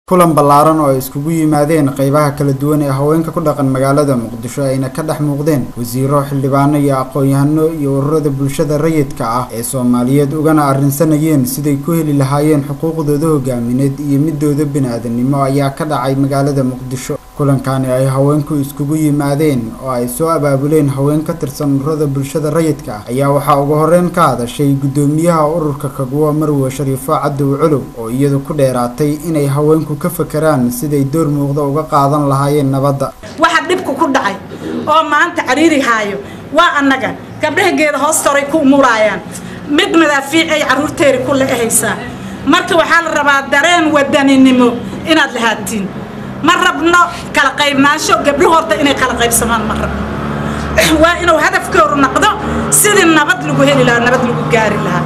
kulan ballaaran oo ay iskugu yimaadeen qeybaha kala duwan ee haweenka ku dhaqan magaalada muqdisho ayna ka dhex muuqdeen wasiiro xildhibaano iyo aqoon-yahano iyo ururada bulshada rayidka ah ee soomaaliyeed ugana arrinsanayeen siday ku heli lahaayeen xuquuqdooda hogaamineed iyo midooda bini-aadanimo ayaa ka dhacay magaalada muqdisho kulankani ay haweenku iskugu yimaadeen oo ay soo abaabuleen haween ka tirsan ururada bulshada rayidka ah ayaa waxaa ugu horeyn ka hadashay guddoomiyaha ururka kaguwa marwe shariifo cadow colow oo iyadu ku dheeraatay inay haweenku ka fakeraan siday door muuqda uga qaadan lahaayeen nabadda waxa dhibku ku dhacay oo maanta cariiri haayo waa annaga gabdhahageeda hoostoray ku umuraayaan mid madaafiic ay carruurteeri ku leehaysaa marka waxaa la rabaa dareen wadaninimo inaad lahaatiin ma rabno kala qaybnaansho gabdho horta inay kala qaybsamaan ma rabno waa inuu hadafkoodu noqdo sidii nabad lagu heli lahaa nabad lagu gaari lahaa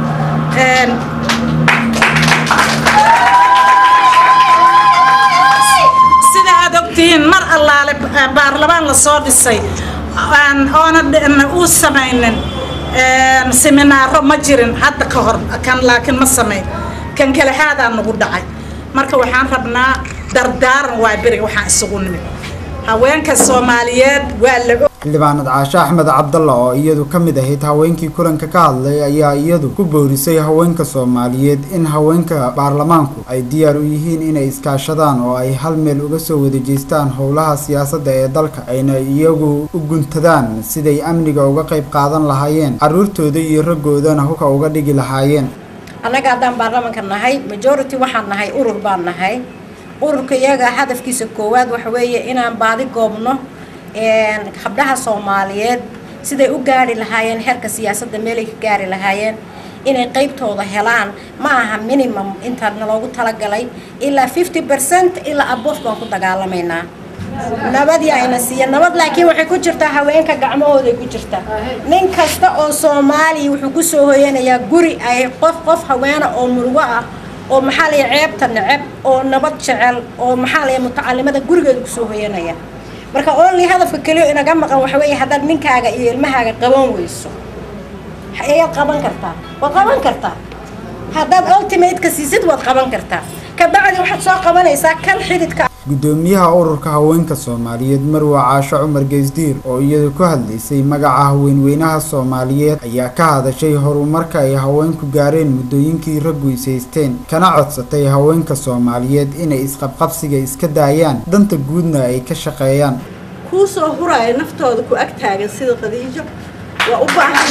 sida aad ogtihiin mar allaale baarlamaan lasoo dhisay oona uu samaynin seminaaro ma jirin hadda ka hor kan laakiin ma samayn kan kalexaadaa nagu dhacay marka waxaan rabnaa dardaaran waa beriga waxaan isugu nimid haweenka soomaaliyeed waa la xildhibaanad caashe axmed cabdalla oo iyadu ka mid ahayd haweenkii kulanka ka hadlay ayaa iyadu ku boorisay haweenka soomaaliyeed in haweenka baarlamaanku ay diyaar u yihiin inay iskaashadaan oo ay hal meel uga soo wada jeestaan howlaha siyaasadda ee dalka ayna iyagu u guntadaan siday amniga uga qayb qaadan lahaayeen carruurtooda iyo raggoodana huka uga dhigi lahaayeen annaga haddaan baarlamaanka nahay majority waxaan nahay urur baan nahay ururka iyaga hadafkiisa koowaad waxa weeye inaan baadi goobno habdhaha soomaaliyeed siday u gaari lahaayeen heerka siyaasadda meelay ka gaari lahaayeen inay qaybtooda helaan ma aha minimum intaa naloogu talagalay ilaa fifty percent ilaa abof baan ku dagaalamaynaa nabadii ayna siiya nabad laakiin waxay ku jirtaa haweenka gacmahooday ku jirtaa nin kasta oo soomaaliya wuxuu kusoo hoyanayaa guri ay qof qof haweena oo murugo ah oo maxaa laya ceebta neceb oo nabad jecel oo maxaa laya mutacalimada gurigeeda kusoo hoyanaya marka only hadafka keliyo inaga maqan waxa weeye haddaad ninkaaga iyo ilmahaaga qaban weyso ayaad qaban kartaa waad qaban kartaa haddaad ultimateka siisid waad qaban kartaa kabacdi waxaad soo qabanaysaa kan xididka guddoomiyaha ururka haweenka soomaaliyeed marwe caasho cumar geysdiir oo iyadu ku hadlaysay magaca haweenweynaha soomaaliyeed ayaa ka hadashay horumarka ay haweenku gaareen muddooyinkii raggu ishaysteen kana codsatay haweenka soomaaliyeed inay isqabqabsiga iska daayaan danta guudna ay ka shaqeeyaan kuu soo huraayo naftooda ku ag taagan sida qadiijo waa u baahan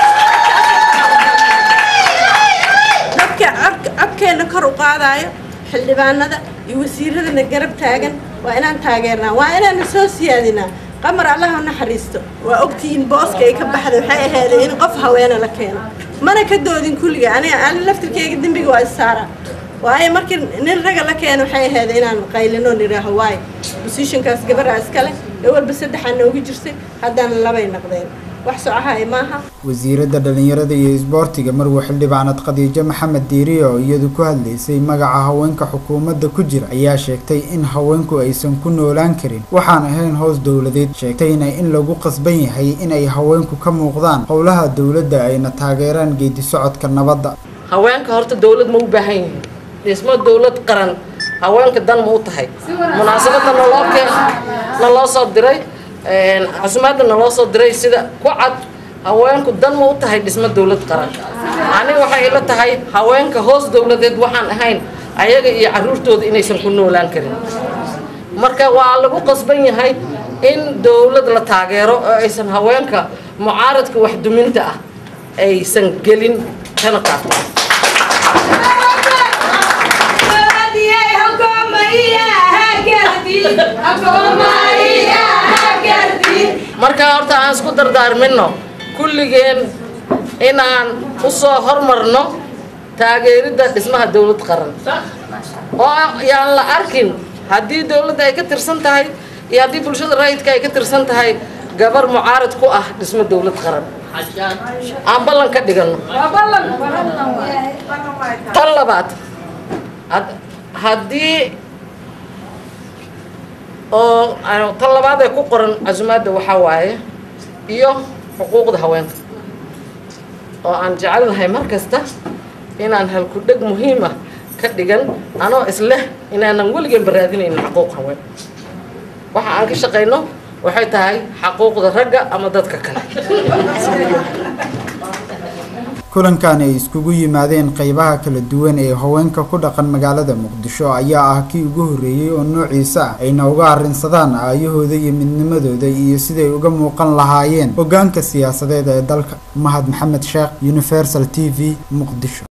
dadka codkeenna kor u qaadaayo xildhibaanada iyo wasiiradana garab taagan waa inaan taageernaa waa inaana soo siyaadinaa qamar allaha naxariisto waa ogtihiin booska ay ka baxday waxay ahaydeen in qof haweena la keeno mana ka doodin kulliga aniga ani laftirkeyga dembiga waa isaaraa waayo markii nin raga la keeno waxay ahayd inaan qaylino nidhaaho waayo bosishinkaas gabaraa iskale ee walba saddexaa noogu jirtay haddana labay naqdeen wax socohay maaha wasiiradda dhallinyarada iyo isboortiga marwe xildhibaanad khadiijo maxamed diiriye oo iyadu ku hadlaysay magaca haweenka xukuumadda ku jira ayaa sheegtay in haweenku aysan ku noolaan karin waxaan ahayn hoos dowladeed sheegtayna in lagu qasban yahay in ay haweenku ka muuqdaan howlaha dowladda ayna taageeraan geedi socodka nabadda haweenka horta dowlad ma u baahan yihiin dhismo dowlad qaran haweenka dan ma u tahay munaasabadda naloo keen naloo soo diray casumaadda naloo soo diray sida ku cad haweenku dan ma u tahay dhismo dowlad qaran aniga waxay ila tahay haweenka hoos dowladeed waxaan ahayn ayaga iyo carruurtooda inaysan ku noolaan karin marka waa lagu qasban yahay in dowlad la taageero oo aysan haweenka mucaaradka waxduminta ah aysan gelin kana qaato marka horta aan isku dardaarmino kulligeen inaan u soo hormarno taageeridda dhismaha dowlad qaran oo yaan la arkin haddii dowladda ay ka tirsan tahay iyo haddii bulshada rayidka ay ka tirsan tahay gabar mucaarad ku ah dhismo dowlad qaran aan ballan ka dhigano tan labaad haddii oo tan labaad ee ku qoran casumaadda waxaa waaye iyo xuquuqda haweenka oo aan jecelnahay mar kasta inaan halku dheg muhiim ah ka dhigan anoo isleh inaanan weligeenba raadinaynin xaquuq haween waxa aan ka shaqayno waxay tahay xaquuqda ragga ama dadka kale kulankan ay iskugu yimaadeen qeybaha kala duwan ee haweenka ku dhaqan magaalada muqdisho ayaa ah kii ugu horreeyey oo noociisa ah ayna uga arrinsadaan aayahooda iyo midnimadooda iyo siday uga muuqan lahaayeen hoggaanka siyaasadeed ee dalka mahad maxamed sheekh universal t v muqdisho